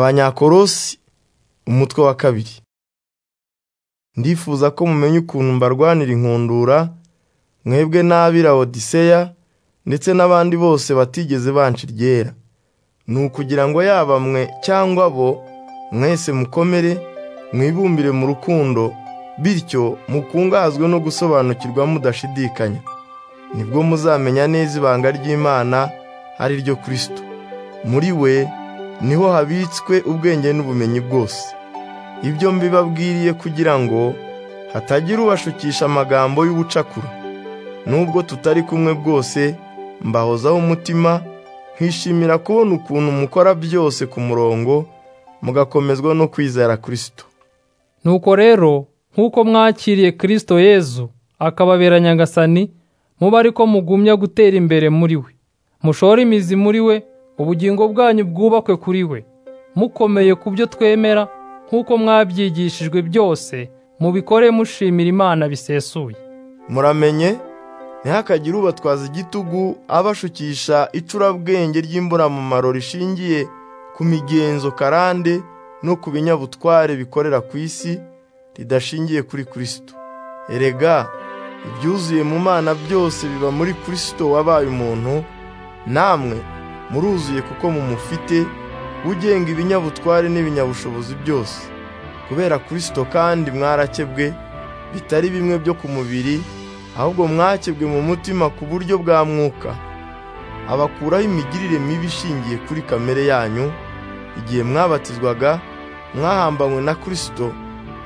abanyakorosi umutwe wa kabiri ndifuza ko mumenya ukuntu mbarwanira inkundura mwebwe n'ab'i lawodiseya ndetse n'abandi bose batigeze banca iryera ni ukugira ngo yaba mwe cyangwa bo mwese mukomere mwibumbire mu rukundo bityo mukungazwe no gusobanukirwa mudashidikanya nibwo muzamenya neza ibanga ry'imana ari ryo kirisito muri we niho habitswe ubwenge n'ubumenyi bwose ibyo mbibabwiriye kugira ngo hatagira ubashukisha amagambo y'ubucakura n'ubwo tutari kumwe bwose mbahozaho umutima nkishimira kubona ukuntu mukora byose ku murongo mugakomezwa no kwizera kirisito nuko rero nk'uko mwakiriye kirisito yezu akababera nyagasani muba ariko mugumya gutera imbere muri we mushore imizi muri we ubugingo bwanyu bwubakwe kuri we mukomeye ku byo twemera nk'uko mwabyigishijwe byose mubikore mushimira imana bisesuye muramenye ntihakagire ubatwaza igitugu abashukisha icurabwenge ry'imburamumaro rishingiye ku migenzo karande no ku binyabutware bikorera ku isi ridashingiye kuri kirisito erega ibyuzuye mu mana byose biba muri kirisito wabaye umuntu namwe muruzuye kuko mumufite ugenga ibinyabutware n'ibinyabushobozi byose kubera kirisito kandi mwarakebwe bitari bimwe byo ku mubiri ahubwo mwakebwe mu mutima ku buryo bwa mwuka abakuraho imigirire mibi ishingiye kuri kamere yanyu igihe mwabatizwaga mwahambanywe na kirisito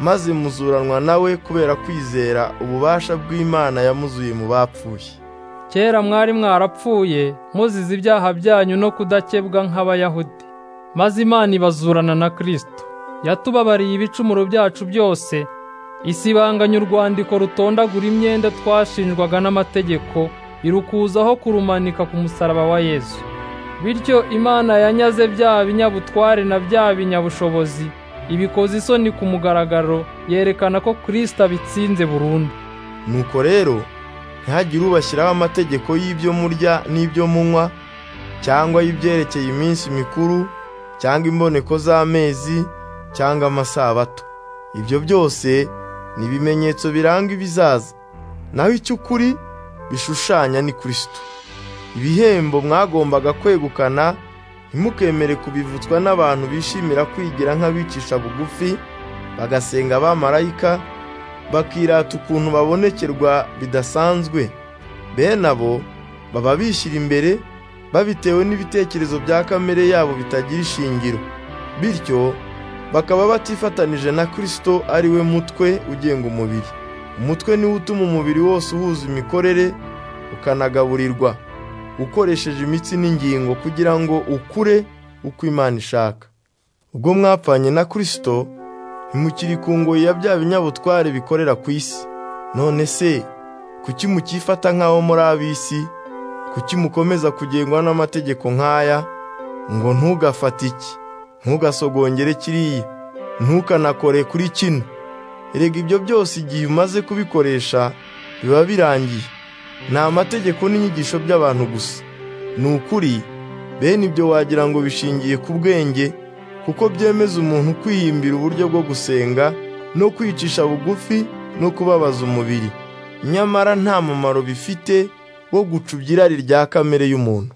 maze muzuranwa nawe kubera kwizera ububasha bw'imana yamuzuye mu bapfuye kera mwari mwarapfuye muzize ibyaha byanyu no kudakebwa nk'abayahudi maze imana ibazurana na kirisito yatubabariye ibicumuro byacu byose isibanganya urwandiko rutondagura imyenda twashinjwaga n'amategeko irukuzaho kurumanika ku musaraba wa yezu bityo imana yanyaze bya binyabutware na bya binyabushobozi ibikoza isoni ku mugaragaro yerekana ko kirisito abitsinze burundu nuko rero ntihagire ubashyiraho amategeko y'ibyo murya n'ibyo munywa cyangwa y'ibyerekeye iminsi mikuru cyangwa imboneko z'amezi cyangwa amasabato ibyo byose ni ibimenyetso biranga ibizaza naho icy'ukuri bishushanya ni kirisito ibihembo mwagombaga kwegukana ntimukemere kubivutswa n'abantu bishimira kwigira nk'abicisha bugufi bagasenga abamarayika bakirata ukuntu babonekerwa bidasanzwe bene abo baba bishyira imbere babitewe n'ibitekerezo bya kamere yabo bitagira ishingiro bityo bakaba batifatanije na kirisito ari we mutwe ugenga umubiri umutwe niwo utuma umubiri wose uhuza imikorere ukanagaburirwa ukoresheje imitsi n'ingingo kugira ngo ukure uko imana ishaka ubwo mwapfanye na kirisito ntimukiri ku ngoyi ya bya binyabutware bikorera ku isi none se kuki mukifata nk'aho muri ab'isi kuki mukomeza kugengwa n'amategeko nk'aya ngo ntugafate iki ntugasogongere kiriya ntukanakore kuri kino erega ibyo byose igihe umaze kubikoresha biba birangiye ni amategeko n'inyigisho by'abantu gusa ni ukuri bene ibyo wagira ngo bishingiye ku bwenge kuko byemeza umuntu kwihimbira uburyo bwo gusenga no kwicisha bugufi no kubabaza umubiri nyamara nta mumaro bifite wo gucubya irari rya kamere y'umuntu